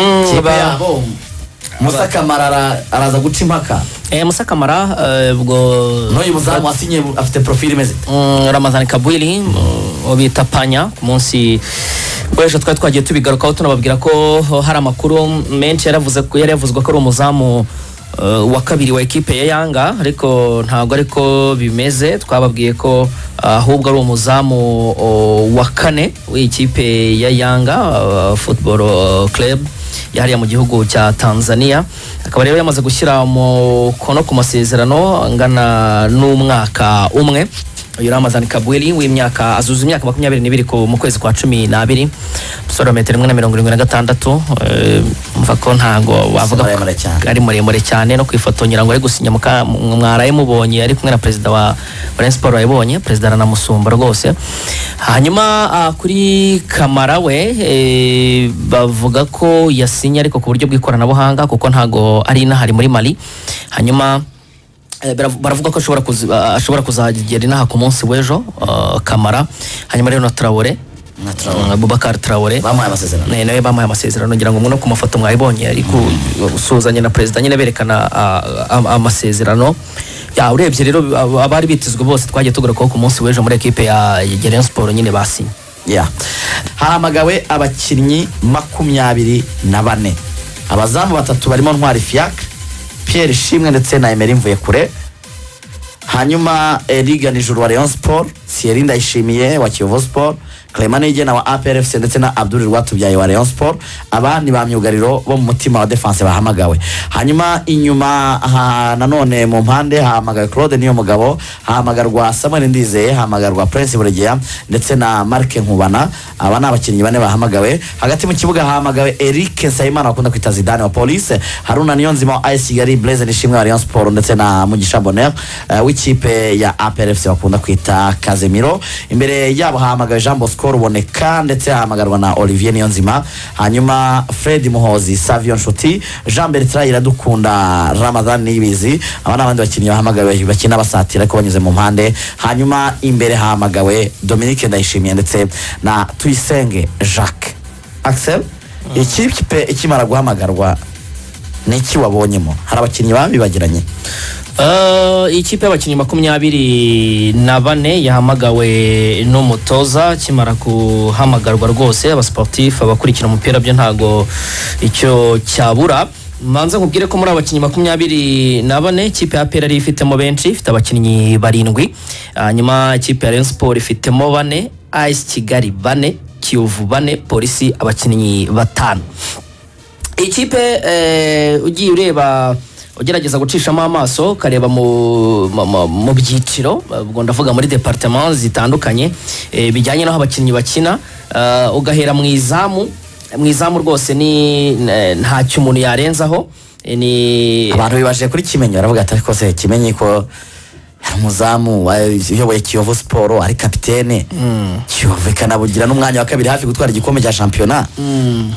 amakipe izuba yabo musakamara araza guca impaka eh, musakamara eh, ubwo n'uyu muzamu wasinye afite porofili imeze ite? Mm, ramazani kabwiri uwo bita panya ku munsi w'ejo twari twagiye tubigarukaho tunababwira ko hari amakuru menshi yaravuze ko yari yavuzwe ko ari umuzamu eh, wa kabiri wa ekipe ya yanga ariko ntabwo ariko bimeze twababwiye ko ah, ahubwo ari umuzamu oh, wa kane w'ikipe ya yanga ah, football oh, club yahariya mu gihugu cya tanzania akaba rero yamaze gushyira umukono ku masezerano angana n'umwaka umwe uyu ramazani kabwiri w'imyaka azuza imyaka makumyabiri n'ibiri ku- mu kwezi kwa cumi n'abiri umusore wa metero imwe na mirongo irindwi na gatandatu eh, mva ko ntabwo wavuga ko muremure cyane. ari muremure cyane no kwifotongira ngo ari gusinya muka- mwaraye mubonye ari kumwe na perezida wa Rayon Sport wayibonye perezida aranamusumba rwose hanyuma ah, kuri kamara we eh, bavuga ko yasinye ariko ku buryo bw'ikoranabuhanga kuko ntago ari inahari muri mali hanyuma Eh, barav- baravuga ko ashobora kuzi- ah, ashobora kuzagera inaha ku munsi w'ejo ah, kamara hanyuma rero na Traore Na Traoré. Ah, Boubacar Traore bamuhaye amasezerano Ne- nawe bamuhaye amasezerano ngira ngo no ku mafoto mwayibonye ari gusuhuzanya na perezida nyine berekana ah, ah, amasezerano ya urebye rero ab- abari bitezwe bose twagiye tugarukaho ku munsi w'ejo muri ekipe ya ya Rayon Sport nyine basinye Yeah. hahamagawe abakinnyi makumyabiri na bane abazamu batatu barimo ntwari fiacre pierre shimwe ndetse na emeri mvuyekure hanyuma eriga nijuru wa Rayon Sport Thierry Ndayishimiye wa Kiyovu Sport Clement Niyigena wa APR FC ndetse na Abdul Rwatubyaye wa Rayon Sport abandi ba myugariro bo mu mutima wa defense bahamagawe hanyuma inyuma aha, nanone mu mpande hahamagawe Claude niyo mugabo hahamagarwa Samuel Ndizeye hahamagarwa Prince Buregeya ndetse na Mark Nkubana aba ni abakinnyi bane bahamagawe hagati mu kibuga hahamagawe Eric Nsayimana wakunda kwita Zidane wa Police Haruna Niyonzima wa AS Kigali Blaise Nishimwe wa Rayon Sport ndetse na Mugisha Bonheur eh, w'ikipe ya APR FC bakunda kwita Kazemiro imbere yabo hahamagawe Jean Bosco Ruboneka ndetse hahamagarwa na Olivier Niyonzima hanyuma Fred Muhozi Savio Nshuti Jean Bertrand Iradukunda Ramadan Nibizi aba ni abandi bakinnyi bahamagawe bakina basatira ariko banyuze mu mpande hanyuma imbere hahamagawe Dominique Ndayishimiye ndetse na Tuyisenge Jacques Axel ikipe ikimara guhamagarwa ni iki wabonyemo hari abakinnyi babibagiranye Eh, ikipe y'abakinnyi makumyabiri na bane yahamagawe n'umutoza kimara guhamagarwa rwose abasportif abakurikira umupira byo ntago icyo cyabura manza nkubwire ko muri abakinnyi makumyabiri na bane ikipe ya pera ariyo ifitemo benshi ifite abakinnyi barindwi hanyuma ikipe ya Rayon Sport ifitemo bane AS Kigali bane Kiyovu bane polisi abakinnyi batanu ikipe eh, ugiye ureba ugerageza gucishamo amaso ukareba mu, mu- mu- mu byiciro eh, ubwo ndavuga muri departement zitandukanye eh, bijyanye n'aho abakinnyi bakina eh, ugahera mu izamu mu izamu rwose ni eh, ntacyo umuntu yarenzaho eh, ni abantu bibajije kuri kimenyi baravuga ati ariko se kimenyi ko hari umuzamu wa- uyoboye kiyovu siporo ari kapitene kiyovu ikanabugira n'umwanya wa kabiri hafi gutwara igikombe cya shampiyona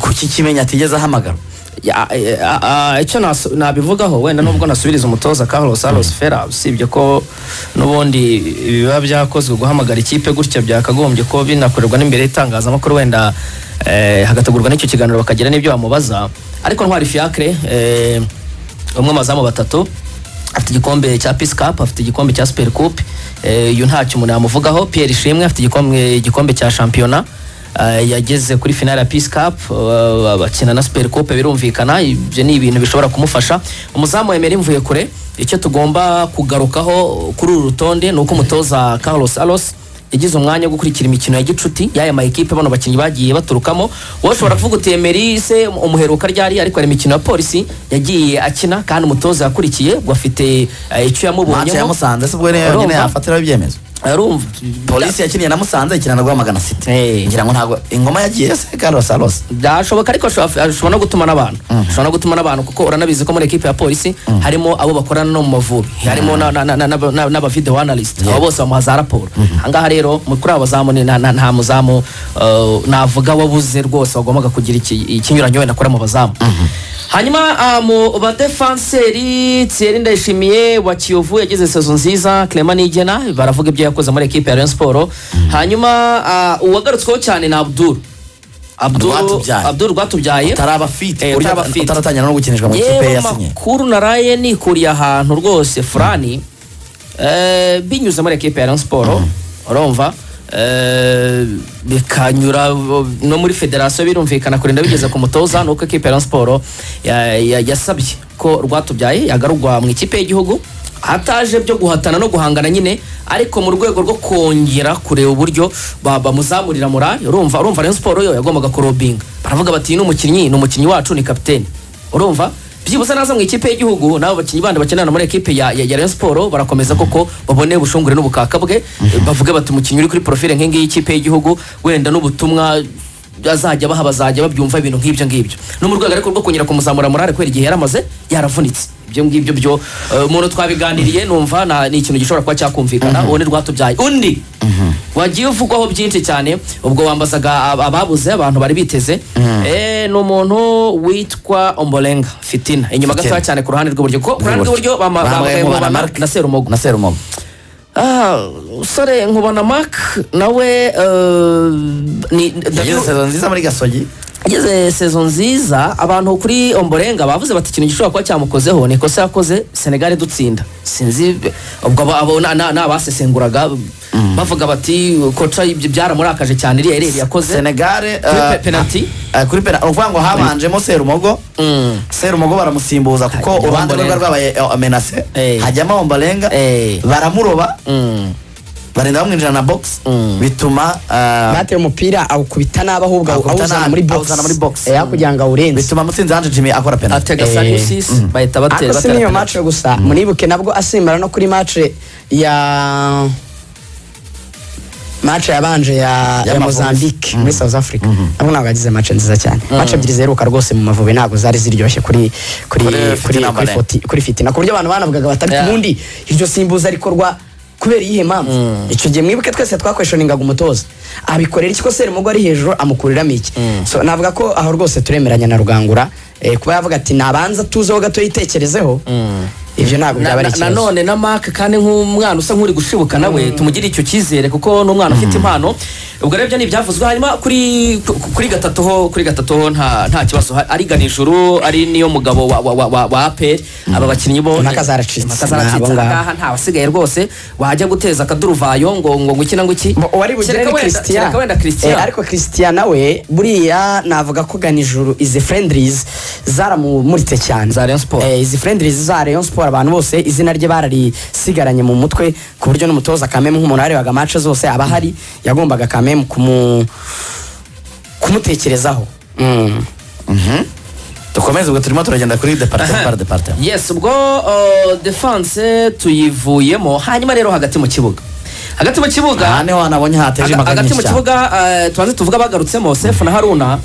kuki kimenyi atigeze ahamagara Ya, eh, ah, ah, icyo nasu- nabivugaho wenda nubwo nasubiriza umutoza Carlos Salos Fera usibye ko n'ubundi biba byakozwe guhamagara ikipe gutya byakagombye ko binakorerwa n'imbere y'itangazamakuru wenda eh, hagategurwa n'icyo kiganiro bakagira n'ibyo bamubaza ariko Ntwari Fiacre eh, umwe mu bazamu batatu afite igikombe cya Peace Cup afite igikombe cya Super Cup eh, uyu ntacyo umuntu yamuvugaho Pierre Ishimwe afite igikombe igikombe cya shampiyona Uh, yageze kuri finale ya Peace Cup uh, bakina na Super Coupe birumvikana ibyo ni ibintu bishobora kumufasha umuzamu Emery mvuye kure icyo tugomba kugarukaho kuri uru rutonde ni uko umutoza Carlos Alos yagize umwanya wo gukurikira imikino ya gicuti y'aya ma ekipe bano bakinnyi bagiye baturukamo wowe ushobora kuvuga uti Emery se umuheruka ryari ariko hari imikino ya polisi yagiye akina kandi umutoza yakurikiye ubwo afite uh, icyo ntacyo yamubonyeho yamusanze se ubwo rero nyine Urumva? yafatiraho ibyemezo arumva polisi yakiniye na musanze ikina na rwamagana city Eh. ngira ngo ntabwo ingoma yagiye se karosa rosa byashoboka ariko ashobora ashobora no gutuma n'abantu ashobora no gutuma n'abantu kuko uranabizi ko muri ekipe ya polisi harimo abo bakorana no mu mavubi harimo na- na- na- na- na- na- n'aba video analyst abo bose bamuha za raporo ahangaha rero mu- kuri abo bazamu ni nta- nta nta muzamu eh, navuga wabuze rwose wagombaga kugira iki- ikinyuranyo wenda akora mu bazamu hanyuma ah, mu badefanseri Thierry Ndayishimiye wa Kiyovu yagize sezo nziza Clement Niyigena baravuga ibyo yakoze muri ekipe ya Rayon Sport hanyuma ah, uwagarutsweho cyane ni Abdul abduru Rwatubyaye. abduru rwatubyaye utaraba fiti Eh, burya utaraba fit. utaratangira no gukinishwa mu kipe yewe yasinye amakuru naraye nikuriye ahantu rwose furani eh, binyuze muri ekipe ya Rayon Sport urumva eh, bikanyura no muri federasiyo birumvikana kurinda bigeze ku mutoza nuko ekipe ya Rayon Sport ya- ya- yasabye ko rwatubyaye yagarurwa mu ikipe y'igihugu hataje byo guhatana no guhangana nyine ariko mu rwego rwo kongera kureba uburyo ba- bamuzamurira morali urumva urumva Rayon Sport yo yagombaga kurobinga baravuga bati ni umukinnyi ni umukinnyi wacu ni kapiteni urumva byibuze naza mu ikipe y'igihugu n'abo bakinnyi bandi bakinana muri ekipe ya, ya, ya Rayon Sport barakomeza koko babone ubushungure n'ubukaka bwe bavuge bati umukinnyi uri kuri profile nk'ingiyi y'ikipe y'igihugu wenda n'ubutumwa azajya baha bazajya babyumva ibintu nk'ibyo ngibyo no mu rwego ariko rwo kongera kumuzamura morale kubera igihe yaramaze yaravunitse ibyo ngibyo byo eh, umuntu twabiganiriye numva na- ni ikintu gishobora kuba cyakumvikana uwo ni rwatubyaye undi wagiye uvugwaho byinshi cyane ubwo wambazaga ab- ababuze abantu bari biteze eh, ni umuntu witwa ombolenga fitina inyuma Fitina. gatoya cyane ku ruhande rw'iburyo kuko ku ruhande rw'iburyo bama- Bahamagaye bahamagaye Nkubana Nkubana Marc. na serumogo na serumogo Ah, usore nkubona mark nawe eh, ni yagize sezo nziza muri gasogi yageze sezo nziza abantu kuri omborenga bavuze bati ikintu gishobora kuba cyamukozeho ni ikosa yakoze senegali dutsinda sinzi ubwo abo- abo na- na- n'abasesenguraga bavuga bati koca ibyo byaramurakaje cyane iriya ereri yakoze senegare Kuri eh, pe- penalty? eh, kuri penalty ukuvuga ngo habanjemo serumogo serumogo baramusimbuza kuko Hajyamo uruhande rwe rwari rwabaye eh, menase Eh. hajyamo ombolenga Eh. baramuroba Mm. barinda bamwinjira na box Mm. bituma eh, bate umupira awukubita nabi ahubwo awu- Awukubita awuzana nabi, muri box awuzana muri box. Eh, hakurya ngo awurenze bituma mutsinzi hanje jimmy akora penalty atega Eh, sariyusisi bahita batera ariko si batera n'iyo match gusa muribuke nabwo asimbara no kuri match ya match yabanje ya, ya Y'Amavubi. Mozambique muri South Africa nabwo ntabwo yagize match nziza cyane match ebyiri ziheruka rwose mu Mavubi ntabwo zari ziryoshye kuri kuri Kuri kuri Fitina kuri Mbalenge. foti kuri fitina ku buryo abantu banavugaga batari Yeah. ubundi iryo simbuza rikorwa kubera iyihe mpamvu icyo gihe mwibuke twese twakweshoningaga umutoza abikorera iki ko serumogo ari hejuru amukuriramo iki so navuga ko aho rwose turemeranya na rugangura eh, kuba yavuga ati nabanza tuzeho gato yitekerezeho ibyo ntabwo byaba ari ikibazo nanone na mark kandi nk'umwana usa nk'uri gushibuka nawe tumugire icyo cyizere kuko ni umwana ufite impano ubwo rero ibyo ni ibyavuzwe hanyuma kuri ku- kuri gatatu ho kuri gatatu ho nta nta kibazo ha- ari ganijuru ari niyo mugabo wa wa wa wa, wa APR aba bakinnyi bo Impaka zaracitse. impaka zaracitse Ni abo ngabo. ahangaha nta wasigaye rwose wajya guteza akaduruvayo ngo ngo ngo iki na ngo iki Bo- uwari bugere Kereka ni wenda- christian kereka wenda Eh, christian ariko christian nawe buriya navuga ko ganijuru izi friendlies zaramumuritse cyane Za Rayon Sport. Eh, izi friendlies za Rayon Sport abantu bose izina rye bararisigaranye mu mutwe ku buryo n'umutoza kameme nk'umuntu warebaga match zose aba ahari yagombaga kameme kumu kumutekerezaho Mm. dukomeze ubwo turimo turagenda kuri departement par departement yes ubwo uh, defense tuyivuyemo hanyuma rero hagati mu kibuga hagati mu kibuga aha niho hanabonye hateje Aga- imbaga hagati mu nyinshi cyane kibuga eh, tubanze tuvuga abagarutsemo sefu na haruna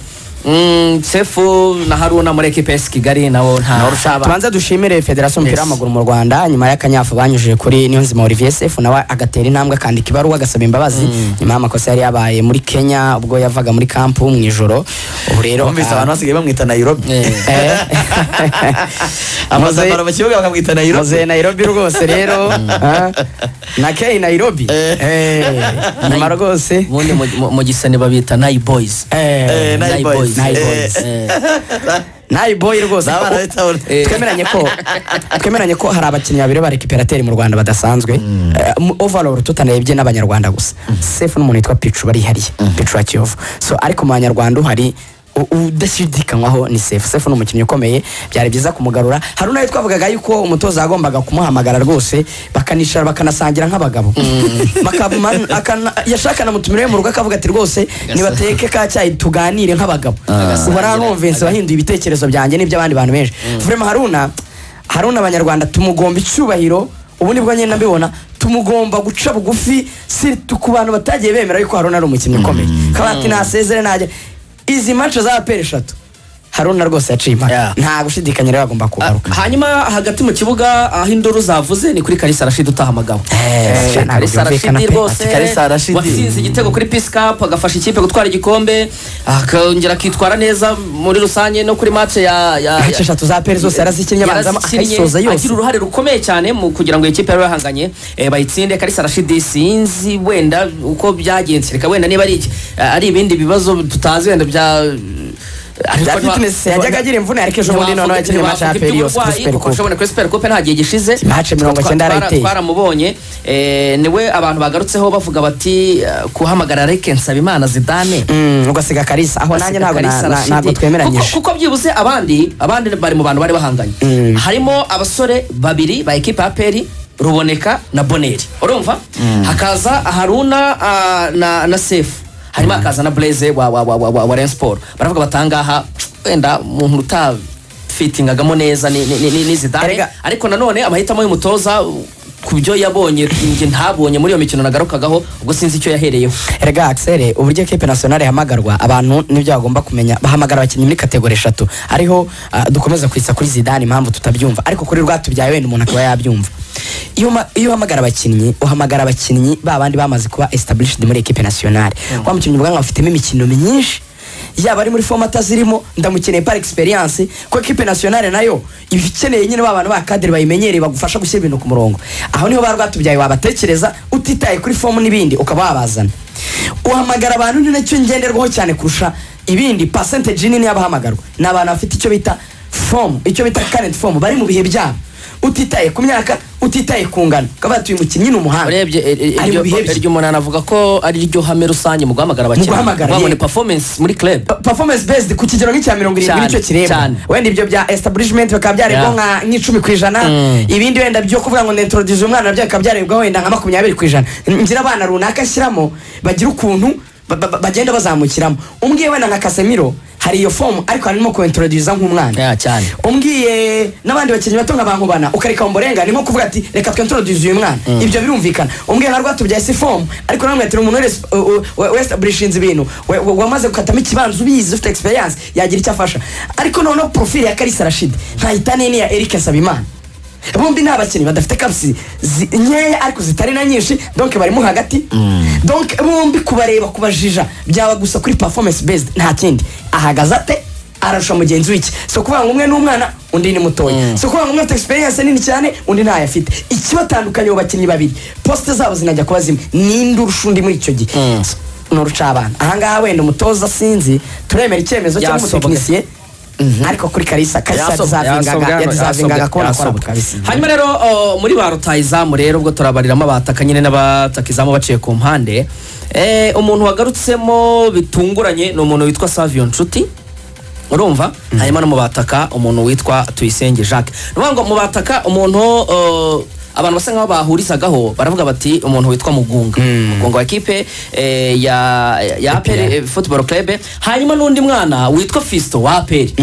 Mm, sefu na haruna muri ekipe esi kigali nabo nta Tubanze- tubanze dushimire federasiyo y'umupira Yes. w'amaguru mu rwanda nyuma y'akanyafu banyujije kuri niyonzima olivier sefu nawe agatera intambwe akandika ibaruwa agasaba imbabazi nyuma y'amakosa yari yabaye muri kenya ubwo yavaga muri kampu mu ijoro ubu rero bumvise abantu basigaye bamwita nairobi Eh. Amaze- amazabara mu kibuga bakamwita nairobi maze nairobi rwose rero ah, na keyi nairobi Eh. Eh, nyuma rwose ubundi mu- mu- mu gisani babita nayi boyizi Eh, Eh, Nai Boys. Nai Eh. Boys. nayi boyi rwose N'abana bahita babona. Eh, twemeranye ko twemeranye ko hari abakinnyi babiri ba recuperateri mu rwanda badasanzwe Eh, mu- overall tutarebye n'abanyarwanda gusa sefu n'umuntu witwa picu barihariye picu wa kiyovu so ariko mu banyarwanda hari udashidikanywaho ni sefu sefu ni umukinnyi ukomeye byari byiza kumugarura hari unayo twavugaga yuko umutoza yagombaga kumuhamagara rwose bakanicara bakanasangira nk'abagabo Bakabuma- akana- yashaka namutumireyo mu rugo akavuga ati rwose nibateke ka cyayi tuganire nk'abagabo ubu aranumvense wahinduye ibitekerezo byanjye n'iby'abandi bantu benshi vrema haruna haruna abanyarwanda tumugomba icyubahiro ubu nibwo nyine mbibona tumugomba guca bugufi siritu ku bantu batagiye bemera yuko haruna ari umukinnyi ukomeye kabati nasezere najya izi manca za aperi eshatu haruna rwose yaciye impaka Yeah. nta gushidikanya rero agomba kugaruka hanyuma hagati mu kibuga aho induru zavuze ni kuri karisa rashidi utahamagawe Eh, Eh, karisa ntabwo byumvikana rashidi pe. rwose Ati Kalisa Rashidi. watsinze igitego kuri pisi kapu agafasha ikipe gutwara igikombe akongera akitwara neza muri rusange no kuri match ya ya- Match eshatu za PL zose yarazikinnye abanza akayisoza yose. agira uruhare rukomeye cyane mu kugira ngo iyi kipe yari yahanganye eh, bayitsinde karisa rashidi sinzi wenda uko byagenze reka wenda niba ari iki- ari ibindi bibazo tutazi wenda bya bya Ariko nta- fitness yajyaga agira imvune ariko ejo bundi noneho yakinnye match ya peri yose kuri super coupe ushobora kuri super coupe nta gihe gishize Match mirongo Twa- icyenda twara- arayiteye. twaramubonye eh, niwe abantu bagarutseho bavuga bati eh, guhamagara reke nsabimana zidane Mm, ugasiga karisa aho nanjye ntabwo na- Kalisa na- Rashidi. ntabwo Kuko- twemeranyije kuko byibuze abandi abandi bari mu bantu bari bahanganye harimo abasore babiri ba ekipa ya peri ruboneka na boneri urumva hakaza haruna ah, na na sefu hanyuma hakaza na blaze wa wa wa wa wa, wa Rayon Sport. baravuga batangaha wenda umuntu uta fitingagamo neza ni, ni, ni, ni, ni zidane Erega- ariko nanone amahitamo y'umutoza ku byo yabonye njye ntabonye muri iyo mikino nagarukagaho ubwo sinzi icyo yahereyeho erega axel uburyo ekipe nationale ihamagarwa abantu nibyo bagomba kumenya bahamagara abakinnyi muri kategori eshatu ariho ah, dukomeza kwitsa kuri zidane impamvu tutabyumva ariko kuri rwatubyaye wenda umuntu akaba yabyumva iyo uma- iyo uhamagara abakinnyi uhamagara abakinnyi ba bandi bamaze kuba established muri ekipe nationale wa mukinnyi ubwanwa bafitemo imikino myinshi yaba ari muri fomata zirimo ndamukeneye par experience ko equipe nationale nayo iba ikeneye nyine ba bantu ba kadire bayimenyereye bagufasha gushyira ibintu ku murongo aho niho ba rwatubyaye wabatekereza utitaye kuri fomu n'ibindi ukaba wabazana uhamagara abantu ni nacyo ngenderwaho cyane kurusha ibindi percentage nini y'abahamagarwa ni abantu bafite icyo bita form icyo bita current form bari mu bihe byabo utitaye ku myaka utitaye ku ngano ukavuga ati uyu mukinnyi ni umuhanga urebye eh, eh, ari mu iryo bihe bye iryo umunani avuga ko ari ryo hame rusange mu guhamagara abakinnyi guhamagara, Wabona yego. performance muri club Pa- performance based ku kigero nk'icya mirongo irindwi Cyane, nicyo kireba cyane. wenda ibyo bya establishment bikaba byarebwa Yeah. nka nk'icumi ku ijana ibindi wenda byo kuvuga ngo nintroduce umwana nabyo bikaba byarebwa wenda nka makumyabiri ku ijana ngira abana runaka ashyiramo bagira ukuntu ba- ba- ba- bagenda bazamukiramo umbwiye wenda nka kasemiro hari iyo fomu ariko harimo kuintroduza nk'umwana Yeah, cyane. umbwiye n'abandi bakinnyi bato nka bankubana ukareka umborenga ni nko kuvuga ati reka twintroduce uyu mwana ibyo birumvikana umbwiye nka rwatubyaye si fomu ariko namwe ati ni umuntu wese uh, uh, westablishinze ibintu we- we- wamaze gukatamo ikibanza ubizi ufite experience yagira icyo afasha ariko noneho profile ya karisa rashidi ntayitane n'iya eric nsabimana bombi ni abakinnyi badafite kapsi zi- nkeya ariko zitari na nyinshi donc barimo hagati donc bombi kubareba kubajija byaba gusa kuri performance based nta kindi ahagaze ate ararusha mugenzi w'iki si ukuvuga ngo umwe ni umwana undi ni mutoya si ukuvuga ngo umwe afite experience nini cyane undi ntayo afite ikibatandukanye abo bakinnyi babiri posite zabo zinajya kuba zimwe ninde urusha undi muri icyo gihe ni uruca abana ahangaha wenda umutoza sinzi turemera icyemezo cyangwa Yasobwe. umutekinisiye ariko kuri karisa karisa Yasobwe, yasobwe yadizavingaga hano, yadizavingaga yasobwe, kubona yasobwe. akora kabisa hanyuma rero o, muri ba rutayizamu rero ubwo turabariramo abataka nyine n'abataka izamu baciye ku mpande Eh, umuntu wagarutsemo bitunguranye ni umuntu witwa saviyo nshuti urumva hanyuma no mu bataka umuntu witwa tuyisenge jacques ni ukuvuga ngo mu bataka umuntu o, abantu basa nkaho bahurizagaho baravuga bati umuntu witwa mugunga mugunga wa ekipe eh, ya ya aperi eh, football club hanyuma n'undi mwana witwa fisto wa aperi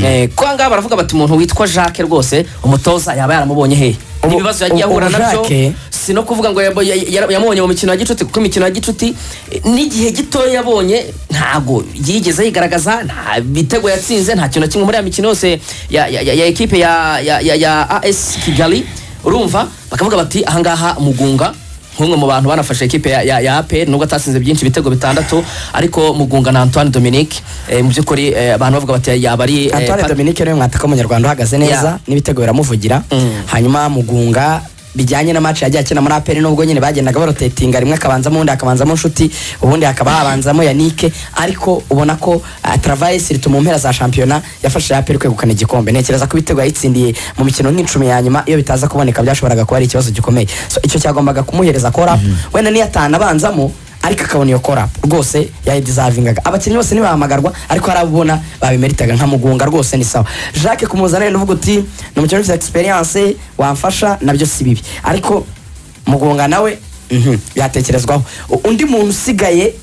Eh, ko ahangaha baravuga bati umuntu witwa jacques rwose umutoza yaba yaramubonye hehe Ubu- ibibazo yagiye ubu- ahura ubu nabyo Jacques- si no kuvuga ngo yabo- ya- ya- yamubonye mu mikino ya gicuti kuko imikino ya gicuti eh, n'igihe gitoya yabonye ntago yigeze yigaragaza nta bitego yatsinze nta kintu na kimwe muri ya mikino yose ya, ya, ya, ya ekipe ya, ya, ya, ya as kigali urumva bakavuga bati ahangaha mugunga nk'umwe mu bantu banafashe ekipe ya, ya, ya APR nubwo atasinze byinshi ibitego bitandatu ariko mugunga na antoine dominique eh, mu by'ukuri eh, abantu bavuga bati yaba ari eh, antoine pat- dominique niwe mwataka w'umunyarwanda uhagaze Yeah. neza n'ibitego biramuvugira hanyuma mugunga bijyanye na match yagiye akina muri aperi nubwo nyine bagendaga barotetinga rimwe akabanzamo ubundi hakabanzamo nshuti ubundi hakaba habanzamo yanike ariko ubona ko ah, travaye siritu mu mpera za shampiyona yafashije aperi kwegukana igikombe ntekereza ko ibitego yayitsindiye mu mikino nk'icumi ya nyuma iyo bitaza kuboneka byashoboraga kuba ari ikibazo gikomeye so icyo cyagombaga kumuhereza korapu wenda niyo atanu abanzamo ariko akabona iyo kora rwose yayidizavingaga abakinnyi bose ntibahamagarwa ariko hari abo ubona babimeritaga nka mugunga rwose ni sawa jacques kumuzana rero uvuga uti ni umukinnyi ufite experience wamfasha nabyo si bibi ariko mugunga nawe mhm, byatekerezwaho U- undi muntu usigaye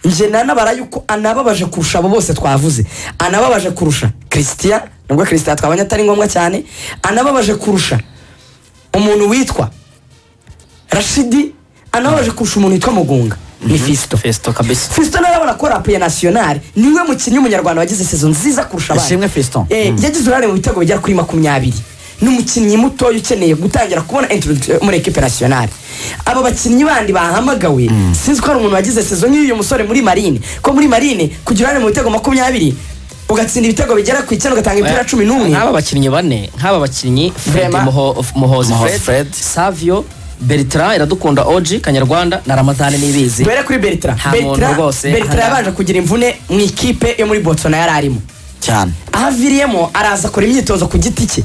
nje nanabara yuko anababaje kurusha abo bose twavuze anababaje kurusha christian nubwo christian twabonye atari ngombwa cyane anababaje kurusha umuntu witwa rashidi anabaje kurusha umuntu witwa mugunga ni fisito fesito kabisa fisito nawe urabona ko rapuye nasiyonari niwe mukinnyi w'umunyarwanda wagize sezo nziza kurusha abandi Ishimwe Fiston. Eh, yagize uruhare mu bitego bigera kuri makumyabiri ni umukinnyi mutoya ukeneye gutangira kubona introduction muri ekipe nasiyonari aba bakinnyi bandi bahamagawe sinzi ko hari umuntu wagize sezo nk'uyu musore muri marine ko muri marine kugira uruhare mu bitego makumyabiri ugatsinda ibitego bigera ku icyenda ugatanga imipira cumi n'umwe nk'aba bakinnyi bane nk'aba bakinnyi Fred Vrema. Muho- muhozi fred Muhozi Fred. savio bertrand iradukunda oji kanyarwanda na ramadani nibizi duhere kuri bertra Nta muntu bertra rwose. bertra Aha. yabanje kugira imvune mu ikipe yo muri botswana yari arimo cyane aho aviriyemo araza akora imyitozo ku giti cye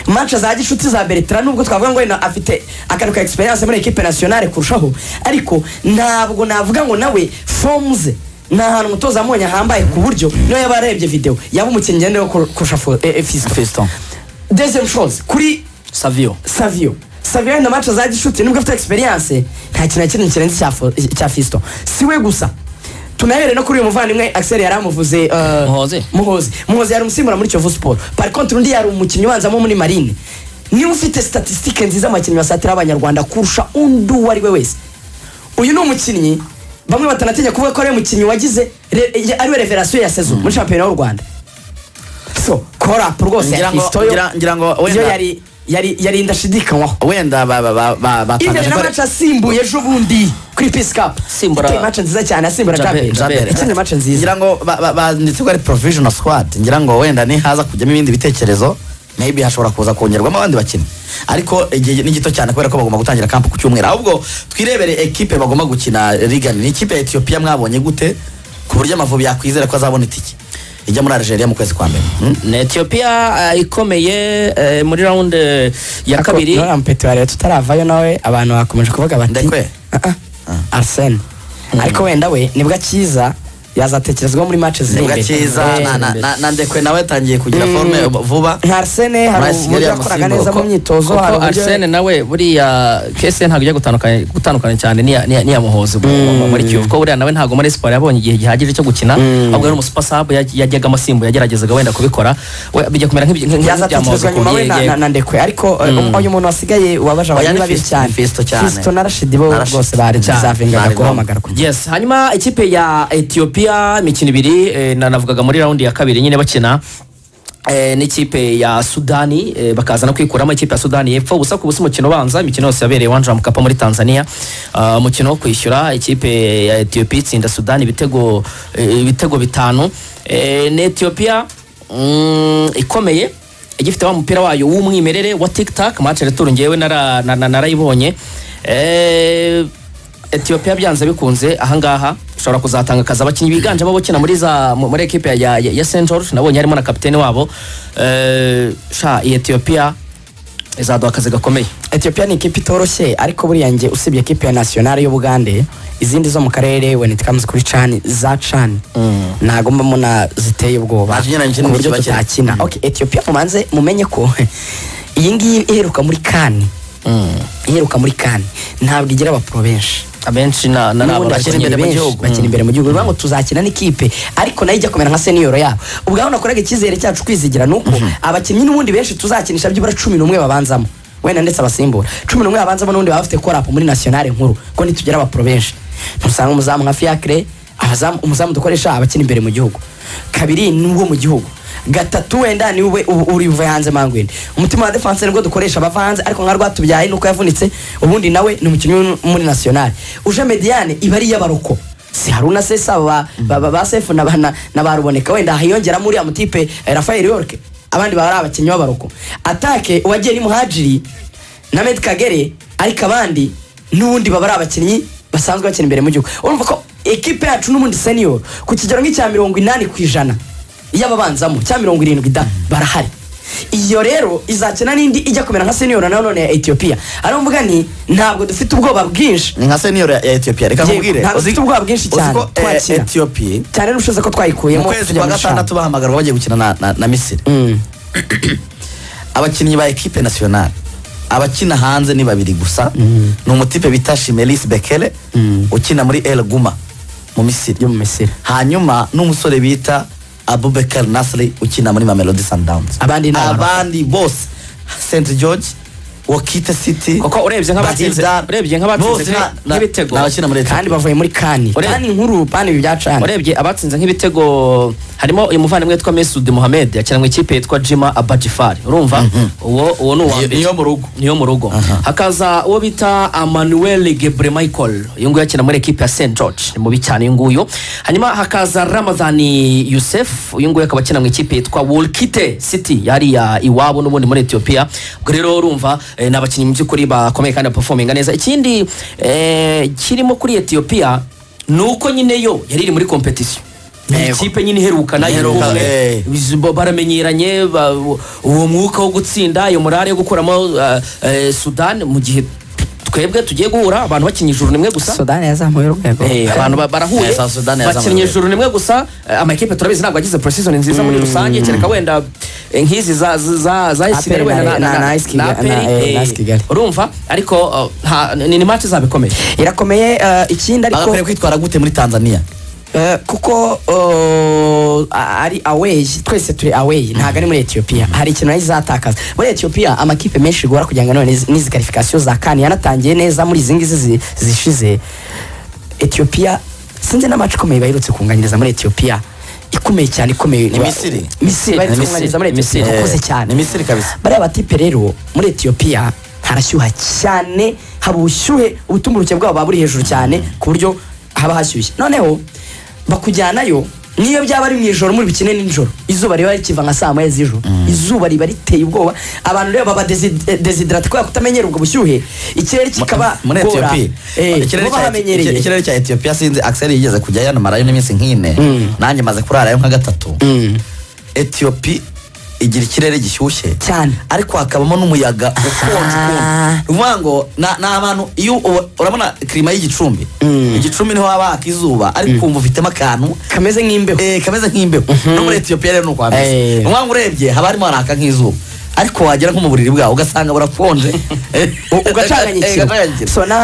manca za gicuti za bertrand nubwo twavuga ngo wenda afite akantu ka experience muri ekipe nationale kurushaho ariko ntabwo navuga ngo nawe fomu ze ni ahantu umutoza amonye ahambaye ku buryo niyo yaba yarebye videwo yaba umukinnyi ngendera kurusha fo- eh, eh, Fiston. fisito dezemu shozi kuri savio savio savio wenda manca za gicuti nubwo afite experience nta kintu na kimwe kirenze icya fo- icya fisito si we gusa tunahere no kuri uyu muvandimwe axel yari amuvuze eh, Muhozi. muhozi muhozi yari umusimbura muri kiyovu siporo par contre undi yari umukinnyi ubanzamo muri marine niba ufite statisitike nziza abakinnyi basatira abanyarwanda kurusha undi uwo ari we wese uyu ni umukinnyi bamwe batanatinya kuvuga ko ari we mukinnyi wagize re- ye- ari we reverasiyo ya sezo muri shampiyona y'u rwanda so korapu rwose Ngira ya ngo- Fiston yo- ngira- ngira ngo wenda- yo yari yari yari ndashidikanywaho wenda ba- ba- ba- ba- batangaje ko Ivere na ari- match asimbuye ejo bundi kuri Peace Cup. Simbura- Yateye match nziza cyane asimbura Jabel, Jabel. Jabel. Ikindi match nziza. ngira ngo ba- ba- banditse ko ari provisional squad ngira ngo wenda nihaza kujyamo ibindi bitekerezo maybe hashobora kuza kongerwamo abandi bakinnyi ariko igihe ni gito cyane kubera ko bagomba gutangira kampu ku cyumweru ahubwo twirebere ekipe bagomba gukina rigani ni ikipe ya etiyopiya mwabonye gute ku buryo amavubi yakwizera ko azabona itike ijya muri algeria mu kwezi kwa mbere Hmm? ni etiyopiya eh, ikomeye eh, muri rawundi ya kabiri Nora Mpetuware tutaravayo nawe abantu bakomeje kuvuga bati. Ndekwe? Ah, ah. Arsene. Ariko wenda we nibwo akiza yazatekerezwa muri match ziri nibwo imbere. akiza Eh, na- na- na- na ndekwe nawe yatangiye kugira Mm. forume vuba nka Arsene hari Muri Kigali uburyo yakoraga neza yamusimbuka. mu myitozo hari kuko uburyo- arsene nawe buriya kese ntabwo ujya gutandukana gutandukana cyane n'iya- n'iya n'iya muhozi mu- mu- muri kiyovu kuko buriya nawe ntabwo muri siporo yabonye igihe gihagije cyo gukina ahubwo yari umusupasabu yajyaga amasimbu yageragezaga wenda kubikora we bijya kumera nk'ibi- nk'ibya Muhozi yazatekerezwa nyuma we na- yego. na- na ndekwe ariko eh, uyu muntu wasigaye wabaje Oya, abantu ni babi Fiston, cyane Fiston cyane. Fiston na Rashidi bo Na Rashid. bose bari Cyane. zavingaga Bari guhamagarwa yes hanyuma ikipe ya etiyopiya imikino ibiri eh, na- navugaga muri rawundi ya kabiri nyine bakina eh, n'ikipe ya sudani eh, bakaza no kwikuramo ikipe ya sudani y'epfo ubusa ku busa umukino ubanza imikino yose yabereye iwanja wa mukapa muri tanzania Ah, umukino wo kwishyura ikipe ya etiyopiya itsinda sudani ibitego eh, ibitego bitanu Eh, ni etiyopiya mm, ikomeye igifite wa mupira wayo w'umwimerere wa tiktak match retour ngewe nara- na- na- narayibonye Eh, etiyopiya byanze bikunze ahangaha ushobora kuzatanga akazi abakinnyi biganjemo abakina muri za mu- muri ekipe ya, ya, ya st george nabonye harimo na kapitene wabo Eh, sha iyi etiyopiya izaduha akazi gakomeye ethiopia ni ikipe itoroshye ariko buriya nge usibye ekipe ya nationale y'ubugande izindi zo mu karere when it comes kuri cani za cani ntago mba mbona ziteye ubwoba Nta kinyuranye ku kinini buryo kiba kirimo. tutakina Mm. okay ethiopia mubanze mumenye ko iyi ngiyi iheruka muri kani iheruka muri kani ntabwo igira abapuro benshi abenshi na- na- n'ubundi na- bakina bakina imbere mu benshi, gihugu bakina imbere mu gihugu bivuga ngo tuzakina n'ikipe ariko nayo ijya kumera nka seniyoro yabo ubwabo nakoraga icyizere cyacu kwizigira ni uko abakinnyi n'ubundi benshi tuzakinisha byibura cumi n'umwe babanzamo wenda ndetse abasimbura cumi n'umwe babanzamo n'ubundi baba bafite korapu muri nasiyonari nkuru ko nitugera abapuro benshi ntusanga umuzamu nka fiacre abazamu- umuzamu dukoresha abakina imbere mu gihugu kabiri ni uwo mu gihugu gatatu wenda ni we u- uri buve hanze mangwini umutima wa defense nibwo dukoresha abava hanze ariko nka rwatubyaye nuko yavunitse ubundi nawe ni umukinnyi wo muri nationale uje mediane iba ari iy'abaroko si haruna sesa ba, ba, ba, ba sefu na, ba- na, na baruboneka wenda hiyongeramo uriya mutipe eh, rafael yorke abandi baba ari abakinnyi b'abaroko atake uwagiye ni muhajiri na med kagere ariko abandi n'ubundi baba ari abakinnyi basanzwe bakina imbere mu gihugu urumva ko ekipe yacu n'ubundi senior ku kigero nk'icya mirongo inani ku ijana y'ababanzamo cya mirongo irindwi da barahari iyo rero izakina n'indi ijya kumera nka seniyoro na none ya etiyopiya ariyo mvuga nti ntabwo dufite ubwoba bwinshi ni nka senior ya ya etiyopiya reka Yewe, nkubwire ntabwo uzi- dufite ubwoba bwinshi uzi cyane. ko, eh, Twakira. etiyopiya cyane n'ubushobozi ko mu twayikuyemo kwezi tujya kwa mu eshanu. gatandatu bahamagarwa bagiye gukina na- na- na misiri Mm. abakinnyi ba ekipe nasiyonari abakina hanze ni babiri gusa ni umutipe bita shimeris bekele ukina muri el guma mu misiri yo mu misiri hanyuma n'umusore bita abubekar nasri ukina muri mamelodi sundowns Abandi ni abaroko. abandi bose st george wakite city kuko urebye nk'abatsinze Batidar. urebye nk'abatsinze Bose na- nk'i- na- nk'ibitego ni abakina muri leta kandi bavuye muri kani Ure- kani nkuru pani ibi byacanye urebye abatsinze nk'ibitego harimo uyu muvandimwe witwa Mesud Mohamed akina mu ikipe yitwa Jima Abadjifari urumva uwo uwo ni uwa Ni- mbere niyo mu rugo. niyo mu rugo hakaza uwo bita Emmanuel Gebre Michael uyu nguyu akina muri ekipe ya St George ni mubi cyane uyu nguyu hanyuma hakaza Ramadan Youssef uyu nguyu akaba akina mu ikipe yitwa Wolkite City yari ya iwabo n'ubundi muri Ethiopia ubwo rero urumva eh, ni abakinnyi mu by'ukuri bakomeye kandi baperforminga neza ikindi eh, kirimo kuri Ethiopia ni uko nyine yo yari iri muri competition ni Yego. ikipe nyine iherukana Iheruka, iheruka eh. Bizibo- baramenyeranye ba- uwo mwuka wo gutsinda iyo morale yo gukuramo uh, uh, sudani mu gihe twebwe tugiye guhura abantu bakinnye ijuru nimwe gusa sudani yazamuye urwego Eh, abantu ba- Eh, barahuye South Sudan yazamuye. bakinnye ijuru nimwe gusa eh, amakipe turabizi ntabwo yagize prosizoni nziza muri rusange kereka wenda eh, nk'izi za- za- za- zahisigaye Aperi na- wenda na- na- na- na na AS Kigali- Aperi, na, eh, eh, na AS Kigali. urumva ariko uh, ha- ni ni match izaba ikomeye irakomeye eh, ikindi ariko bagakwiriye kwitwara gute muri tanzania Eh, kuko eh, ari away twese turi away ntabwo ari muri etiyopiya hari ikintu nayo izatakaza muri etiyopiya amakipe menshi bigora kugira ngo none n'izi- n'izi karifikasiyo za kani yanatangiye neza muri izi ngizi zi- zishize etiyopiya sinzi n'amacu ikomeye baherutse kunganiriza muri etiyopiya ikomeye cyane ikomeye Ni Misiri? misiri Ni baherutse Misiri. kunganiriza muri Ni Misiri. etiyopiya bakoze cyane Ni Misiri kabisa. bariya batipe rero muri etiyopiya harashyuha cyane haba ubushyuhe ubutumburuke bwabo buba buri hejuru cyane ku buryo haba hashyushye noneho bakujyanayo niyo byaba ari mu ijoro muri bukine nijoro izuba riba rikiva nka saa moya z'ijoro izuba riba riteye ubwoba abantu rero baba desiderate kubera kutamenyera ubwo bushyuhe ikirere kikaba muri gora etiyopiya Eh, Ikirere bo cya- bahamenyereye iki- ikirere cya etiyopiya sinzi akiseri yigeze kujya yanamarayo n'iminsi nk'ine nanjye maze kurarayo nka gatatu etiyopi igira ikirere gishyushye Cyane. ariko hakabamo n'umuyaga ukonje Ah. ukuntu ni ukuvuga ngo na- ni abantu iyo uba- urabona kirima y'igicumbi igicumbi niho haba haka izuba ariko wumva ufitemo akantu kameze nk'imbeho eh, kameze nk'imbeho no muri etiyopiya rero ni uko hameze Eh. ni ukuvuga ngo urebye haba harimo haraka nk'izuba ariko wagera nko mu buriri bwawe ugasanga burakonje Eh, ugacanganyikira.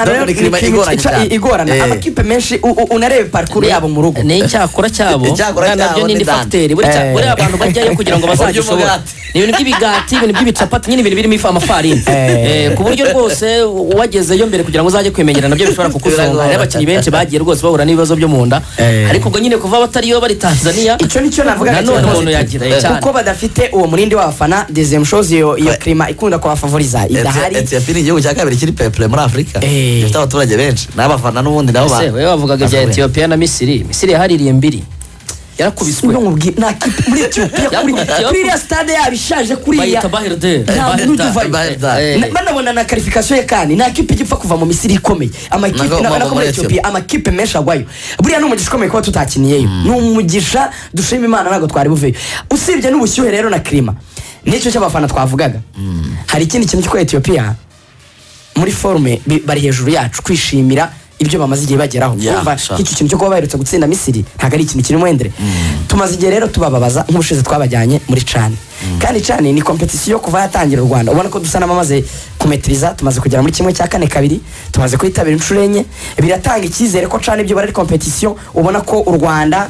Rero ni kirima igoranye cyane. igorana Eh. amakipe menshi u- u- unarebe parikuru yabo mu rugo ni icyakora cyabo Icyakora na- cyabo nabyo ni ni indi done. fagiteri buriya Eh. buriya abantu bajyayo kugira ngo Urya bazagishobore umugati. ni ibintu by'ibigati ibintu by'ibicapati nyine ibintu birimo ifu amafarini Eh. Eh, ku buryo rwose uwagezeyo mbere kugira ngo uzajye kwimenyera nabyo bishobora kukuzonga Biragora. hariho abakinnyi benshi bagiye rwose bahura n'ibibazo byo mu nda Eh. ariko ubwo nyine kuva batariyo bari tanzania icyo nicyo navuga nanone umuntu yagira cyane kuko badafite uwo murindi w'abafana dezem shows iyo iyo kirima ikunda kubafavoriza idahari Eti- etiyopiya ni igihugu cya kabiri kiri pepure muri afurika Eh. gifite abaturage benshi n'abafana n'ubundi nabo ba- ese wowe wavugaga ibya bakomeye. etiyopiya na misiri misiri yahaririye mbiri yarakubiswe Ndumubwi- nta kipe muri etiyopiya kuri kuri iriya stade yabo ishaje kuriya bayita baherde nta Bahida, mududu uvayo Bahida. Eh. Na- banabona na karifikasiyo ya kani nta kipe igipfa kuva mu misiri ikomeye amakipe Nako- nabona nako ko muri muri etiyopiya Ethiopia. amakipe menshi agwayo buriya ni umugisha ukomeye kuba tutakiniyeyo ni umugisha dushima imana ntabwo twari buveyo usibye n'ubushyuhe rero na kirima nicyo cy'abafana twavugaga hari ikindi kintu cy'uko etiyopiya muri forume bi- bari hejuru yacu kwishimira ibyo bamaze igihe bageraho Yeah, Urumva, sure. nk'icyo kintu cyo kuba baherutse gutsinda misiri ntabwo ari ikintu kirimo wendere tumaze igihe rero tubababaza nk'ubushize twabajyanye muri cani kandi cani ni kompetisiyo kuva yatangira u rwanda ubona ko dusa n'abamaze kumetiriza tumaze kugera muri kimwe cya kane kabiri tumaze kuyitabira inshuro enye biratanga icyizere ko cani ibyo bara ari kompetisiyo ubona ko u rwanda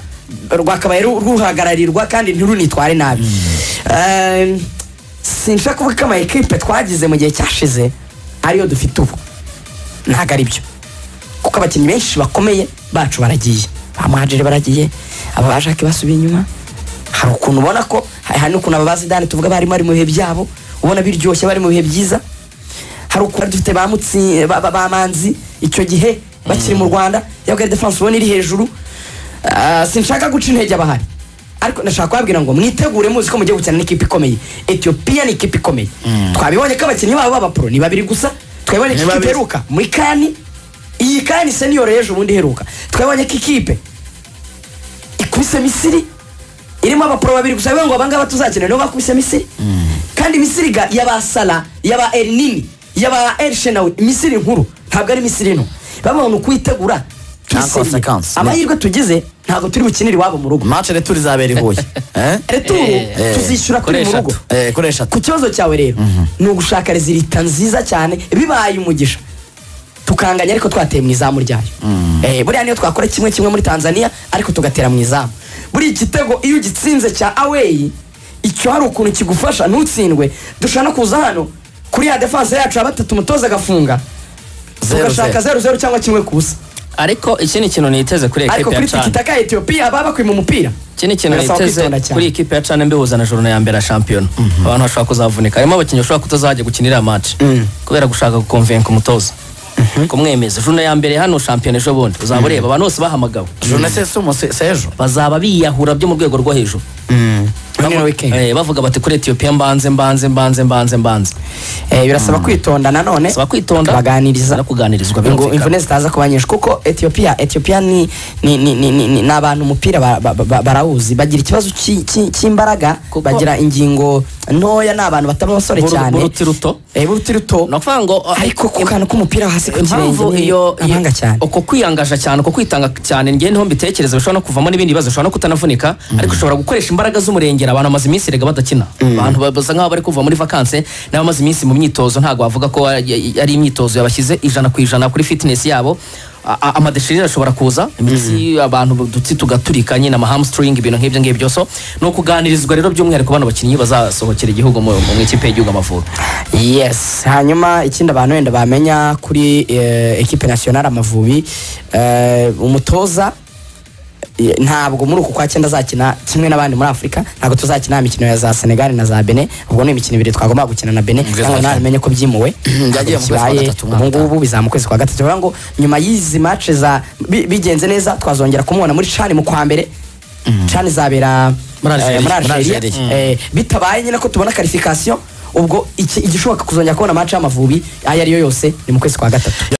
rwakabaye ru- ruhagararirwa kandi ntirunitware nabi Eh, sinshaka kuvuga ko ama ekipe twagize mu gihe cyashize ariyo dufite ubu ntabwo ari byo kuko abakinnyi benshi bakomeye bacu baragiye ba muhajiri baragiye aba bajake basubiye inyuma hari ukuntu ubona ko hari hari n'ukuntu aba bazidani tuvuga barimo ari mu bihe byabo ubona biryoshye bari mu bihe byiza hari ukuntu dufite ba mutsi ba- ba- ba manzi icyo gihe bakiri mu rwanda yabwari defense ubona iri hejuru Ah, sinshaka guca intege abahari ariko ndashaka kubabwira ngo mwitegure muzi ko mugiye gukina n'ikipe ikomeye etiyopiya ni ikipe ikomeye twabibonye ko abakinnyi babo b'abapuro ni babiri gusa twabibonye ko Ni ikipe babiri. iheruka muri kani iyi kani seniyoro y'ejo bundi iheruka twabibonye ko ikipe ikubise misiri irimo abapuro babiri gusa bivuga ngo abangaba tuzakina nibo bakubise misiri kandi misiri ga yaba sara yaba eri nini yaba eri shenawi misiri nkuru ntabwo ari misiri nto babona ukuyitegura Nta twisiriye. consequence. amahirwe tugize ntabwo turi bukinire iwabo mu rugo match returu izabera i huye Eh? returu eh, tuzishyura turi mu kuri rugo eshatu. Eh, kuri eshatu ku kibazo cyawe rero ni ugushaka rezilita nziza cyane bibaye umugisha tukanganya ariko twateye mu izamu ryayo Eh, buriya niyo twakora kimwe kimwe muri tanzania ariko tugatera mu izamu buriya igitego iyo ugitsinze cya aweyi icyo hari ukuntu kigufasha ntutsindwe dushobora no kuza hano kuri ya defanse yacu ya batatu umutoza agafunga Zero, tugashaka zero. zeru zeru cyangwa kimwe ku busa ariko iki ni ikintu niteze kuri ariko ekipi ya kuri cana tikitaka etiyopiya baba bakwima umupira iki ni ikintu Barasaba niteze kwitonda cyane. kuri ekipi ya cana mbihuza na joro ya mbere ya shampiyona abantu bashobora kuzavunika harimo abakinnyi bashobora kutazajya gukinira match kubera gushaka gukonvenka umutoza kumwemeza joro ya mbere hano shampiyona ejo bundi uzaba ureba abantu bose bahamagawe journée si umunsi si ejo bazaba biyahura byo mu rwego rwo hejuru Muri ino weekend. Eh, bavuga bati kuri etiyopiya mbanze mbanze mbanze mbanze mbanze Eh, birasaba kwitonda nanone Saba kwitonda baganiriza no kuganirizwa ngo birumvikana. imvune zitaza kuba nyinshi kuko etiyopiya etiyopiya ni ni ni ni ni- ni ni abantu umupira ba- ba- ba- barawuzi bagira ikibazo cy'i- cy'i- cy'imbaraga Kuko- bagira ingingo ntoya ni abantu batari abasore Buru- cyane buruti ruto. Eh, buruti ruto ni ukuvuga ngo eh, ariko ku kantu k'umupira hasi ku kirenge impamvu ni iyo abahanga cyane uko kwiyangaja cyane uko kwitanga cyane njye niho mbitekereza bishobora no kuvamo n'ibindi bibazo bishobora no kutanavunika ariko ushobora gukoresha imbaraga z'umurengera abantu bamaze iminsi rega badakina abantu basa nk'aho bari kuva muri vakanse nabo bamaze iminsi mu myitozo ntabwo wavuga ko ari ari imyitozo yabashyize ijana ku ijana kuri fitness yabo A- a- amadeshirira ashobora kuza imitsi abantu udutsi tugaturika nyine amahamstring ibintu nk'ibyo ngibyo so ni ukuganirizwa rero by'umwihariko bano bakinnyi bazasohokera igihugu mu mu ikipe y'igihugu amavubi yes hanyuma ikindi abantu wenda bamenya kuri eh, ekipe nasiyonari amavubi eh, umutoza eh, ntabwo muri uku kwa cyenda azakina kimwe n'abandi muri afurika ntabwo tuzakina imikino ya za senegali na za bene ubwo ni imikino ibiri twagomba gukina na bene Ubwo ntabwo nawe izakina. amenye ko byimuwe Byagiye mu kwezi kwa gatatu umwaka utaha. ubungubu bizaba mu kwezi kwa gatatu bivuga ngo nyuma y'izi mace za bi- bigenze neza twazongera kumubona muri cani mu kwa mbere cani izabera Muri eh, Algeria. Muri Algeria Algeria. Eh, bitabaye nyine ko tubona karifikasiyo ubwo iki- igishoboka kuzongera kubona amace y'amavubi ayo ariyo yose ni mu kwezi kwa gatatu